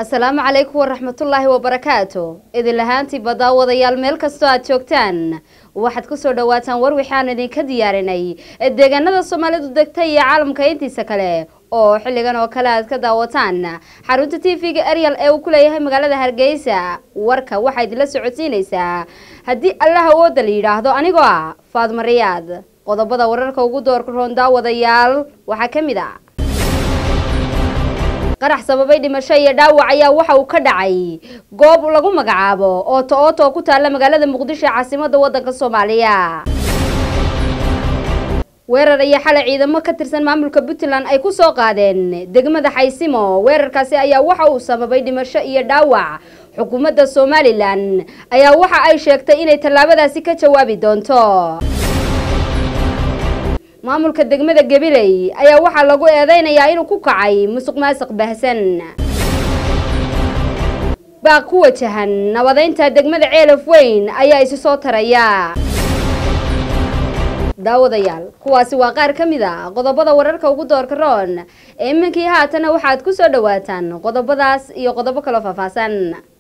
asalaamu calaykum waraxmatullaahi wabarakaatu idin lahaantiiba daawadayaal meel kastoo aad joogtaan waxaad kusoo dhawaataan war waxaan idinka diyaarinay deegaanada soomaalidu degta iyo caalamka intiisa kale oo xilligan oo kale aad ka daawataan xarunta t v-ga arial ee uu ku leeyahay magaalada hargeysa warka waxaa idinla socodsiinaysaa haddii allah awooda la yidhaahdo anigoo ah faadma riyaad qodobada wararka ugu doorka roon daawadayaal waxaa ka mid a qarax sababay dhimasho iyo dhaawac ayaa waxa uu ka dhacay goob lagu magacaabo ooto ooto oo ku taalla magaalada muqdisho ee caasimada waddanka soomaaliya weerar iyo xalay ciidamo ka tirsan maamulka puntland ay ku soo qaadeen degmada xaysimo weerarkaasi ayaa waxa uu sababay dhimasho iyo dhaawac xukuumadda somalilan ayaa waxa ay sheegtay inay tallaabadaasi ka jawaabi doonto maamulka degmada gabiley ayaa waxaa lagu eedeynayaa inuu ku kacay musuq maasuq baahsan baaq ku wajahan nabadeynta degmada ceelaf weyn ayaa isi soo taraya daawadayaal kuwaasi waa qaar ka mid a qodobada wararka ugu doorka roon ee iminkii haatana waxaad ku soo dhawaataan qodobadaas iyo qodobo kaloo faahfaahsan